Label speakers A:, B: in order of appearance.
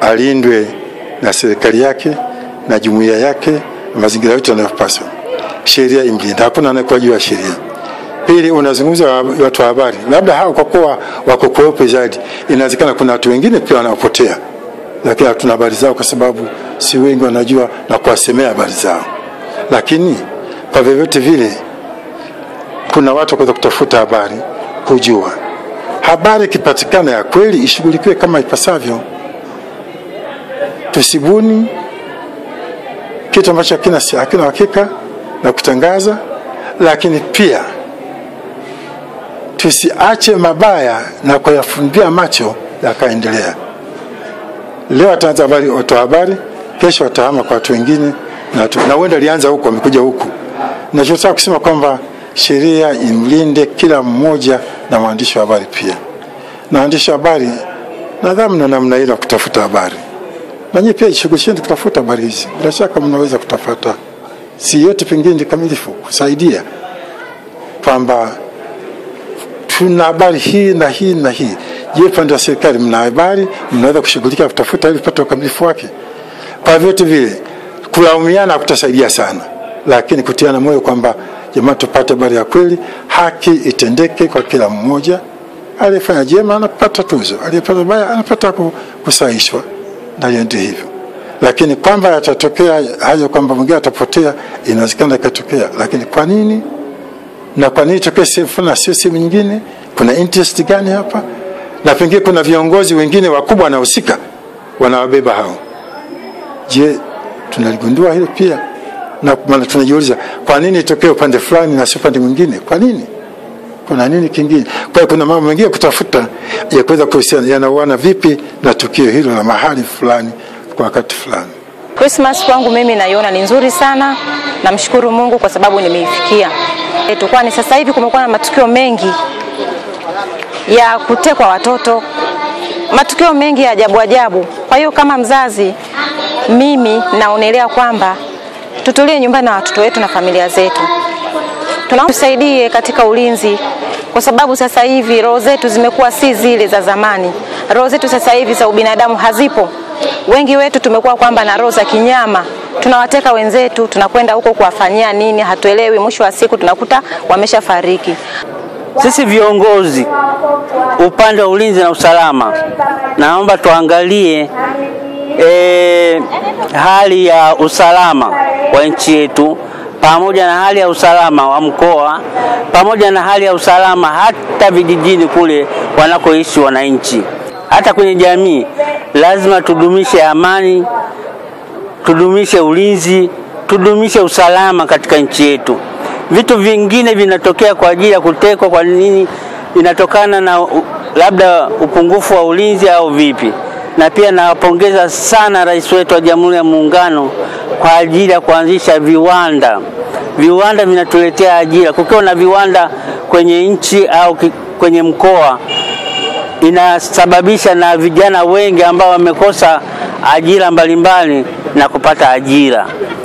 A: alindwe na serikali yake na jumuiya yake na mazingira yote yanayopaswa. Sheria imlinde, hakuna anayekuwa juu ya sheria. Pili, unazungumza wa- watu wa habari, labda hao kwa kuwa wako kweupe zaidi, inawezekana kuna watu wengine pia wanaopotea, lakini hatuna habari zao kwa sababu si wengi wanajua na kuwasemea habari zao. Lakini kwa vyovyote vile, kuna watu wakuweza kutafuta habari, kujua habari ikipatikana ya kweli ishughulikiwe kama ipasavyo. Tusibuni kitu ambacho hakina hakina hakika na kutangaza, lakini pia tusiache mabaya na kuyafumbia macho yakaendelea. Leo wataanza habari watu wa habari, kesho watahama kwa watu wengine, na watu- na huenda alianza huku amekuja huku. Nachotaka kusema kwamba sheria imlinde kila mmoja na waandishi wa habari pia, na waandishi wa habari nadhani na namna ile ya kutafuta habari, na nyinyi pia jishughulisheni kutafuta habari hizi. Bila shaka mnaweza kutafuta, si yote pengine ni kamilifu, kusaidia kwamba tuna habari hii na hii na hii. Je, upande wa serikali mna habari, mnaweza kushughulika kutafuta ili kupata ukamilifu wake? Kwa vyote vile, kulaumiana kutasaidia sana, lakini kutiana moyo kwamba jamaa, tupate habari ya kweli, haki itendeke kwa kila mmoja. Aliyefanya jema anapata tuzo, aliyefanya baya anapata ku- kusahishwa, na hiyo ndio hivyo. Lakini kwamba yatatokea hayo kwamba mwingine atapotea, inawezekana ikatokea, lakini kwa nini na kwa nini tokee sehemu fulani na sio sehemu nyingine? Kuna interest gani hapa? Na pengine kuna viongozi wengine wakubwa wanahusika, wanawabeba hao. Je, tunaligundua hilo pia? Na maana tunajiuliza kwa nini itokee upande fulani na sio upande mwingine? Kwa nini? Kuna nini kingine? Kwa hiyo kuna mambo mengine kutafuta ya kuweza kuhusiana, yanauana vipi na tukio hilo la mahali fulani kwa wakati fulani.
B: Christmas kwangu mimi naiona ni nzuri sana. Namshukuru Mungu kwa sababu nimeifikia. E, tu kwani sasa hivi kumekuwa na matukio mengi ya kutekwa watoto, matukio mengi ya ajabu ajabu. Kwa hiyo kama mzazi, mimi naonelea kwamba tutulie nyumbani na watoto wetu na familia zetu, tunaomba tusaidie katika ulinzi, kwa sababu sasa hivi roho zetu zimekuwa si zile za zamani. Roho zetu sasa hivi za ubinadamu hazipo. Wengi wetu tumekuwa kwamba na roho za kinyama, tunawateka wenzetu, tunakwenda huko kuwafanyia nini, hatuelewi. Mwisho wa siku tunakuta wameshafariki.
C: Sisi viongozi upande wa ulinzi na usalama, naomba tuangalie e, hali ya usalama wa nchi yetu pamoja na hali ya usalama wa mkoa pamoja na hali ya usalama hata vijijini kule wanakoishi wananchi. Hata kwenye jamii lazima tudumishe amani, tudumishe ulinzi, tudumishe usalama katika nchi yetu. Vitu vingine vinatokea kwa ajili ya kutekwa, kwa nini? Inatokana na u- labda upungufu wa ulinzi au vipi? Na pia nawapongeza sana rais wetu wa Jamhuri ya Muungano kwa ajili ya kuanzisha viwanda. Viwanda vinatuletea ajira. Kukiwa na viwanda kwenye nchi au ki- kwenye mkoa inasababisha na vijana wengi ambao wamekosa ajira mbalimbali na kupata ajira.